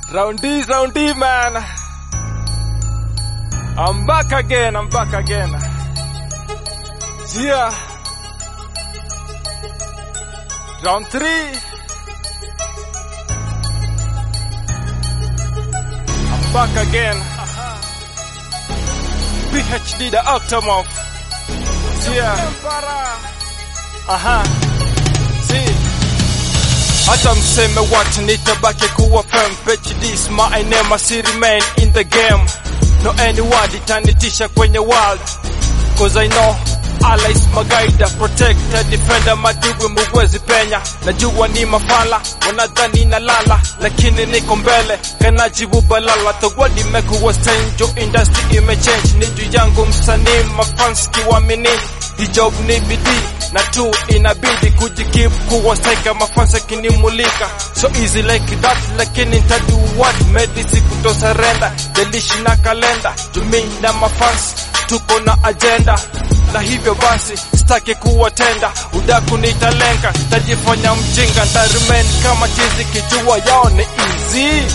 Roundy, roundy, man. I'm back again, I'm back again. Yeah. Round three. I'm back again. PhD the Octomorph. Yeah. Aha. See. Hata mseme what nitabaki kuwa fam PhD is my name I still remain in the game No anyone itanitisha kwenye world Cause I know Allah is my guide Protector, defender, majibu muwezi penya Najua ni mafala, wanadhani na lala Lakini niko mbele, kanajibu balala The world imekuwa strange, industry imechange Ni juu yangu msanii, mafans kiwamini Hii job ni bidii na tu inabidi kujikip kuwa striker mafansa kinimulika so easy like that lakini nitadu what medisi kutosurrender delishi na kalenda tumi na mafans tuko na agenda na hivyo basi sitaki kuwatenda udaku nitalenga tajifanya mjinga ntarumen kama chizi kijua yao ni easy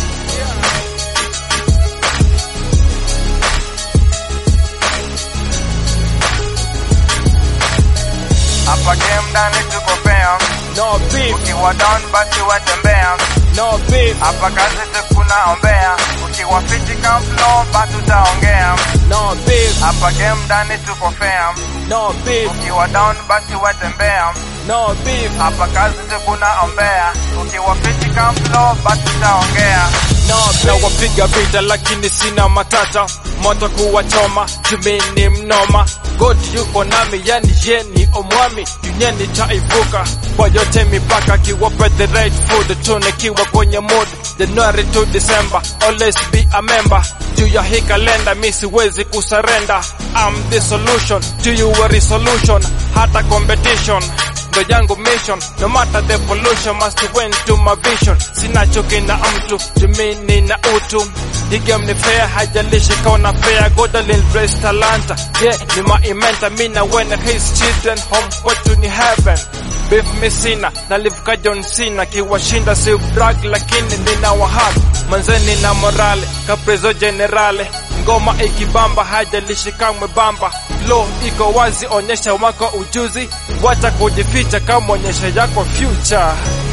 Hapa game ndani tuko fair, no beef ukiwa down basi watembea. no beef Hapa kazi tukuna ombea, ukiwa fiti come flow basi utaongea. no beef Hapa game ndani tuko fair, no beef ukiwa down basi watembea. no beef Hapa kazi tukuna ombea, ukiwa fiti come flow basi utaongea. na wapiga vita lakini sina matata moto kuwachoma tumini mnoma god yuko nami yani yeni omwami duniani taivuka kwa yote mipaka kiwape the right food tunikiwa kwenye mood january to december always be a member juu ya hii kalenda mi siwezi kusarenda I'm the solution to your resolution hata competition ndo yangu mission no matter the pollution must win to my vision sina chuki na mtu jumini na utu hii game ni fair hajalishi kaona fair God will bless talanta yeah ni maimenta mi na when his children home kwetu ni heaven beef mi sina na live ka John Cena kiwashinda si brag lakini nina wahad manzeni na morale kaprezo generale ngoma ikibamba hajalishi kamwe bamba flow iko wazi onyesha wako ujuzi wacha kujificha kama onyesha yako future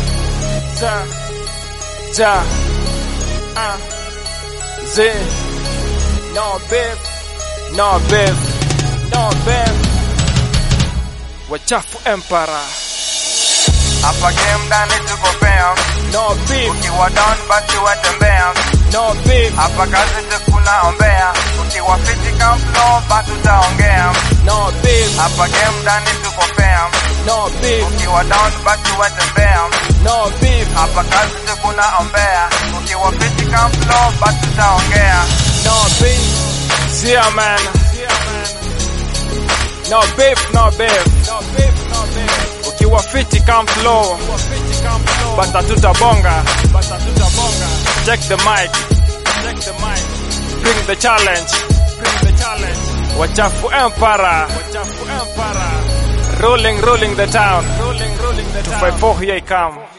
ja ja ah z no beef no beef no beef wachafu empara Hapa game ndani tuko fair, no beef ukiwa down basi watembea. no beef Hapa kazi tukuna ombea, ukiwa fiti come flow basi utaongea. no beef Hapa game ndani tuko fair, no beef ukiwa down basi watembea. no beef Hapa kazi tukuna ombea, ukiwa fiti come flow basi utaongea. no beef yeah man no beef no beef no beef no beef ukiwa fiti come flow bata tutabonga bata tutabonga check the mic check the mic bring the challenge bring the challenge wachafu empara wachafu empara rolling rolling the town rolling rolling the town 254 here I come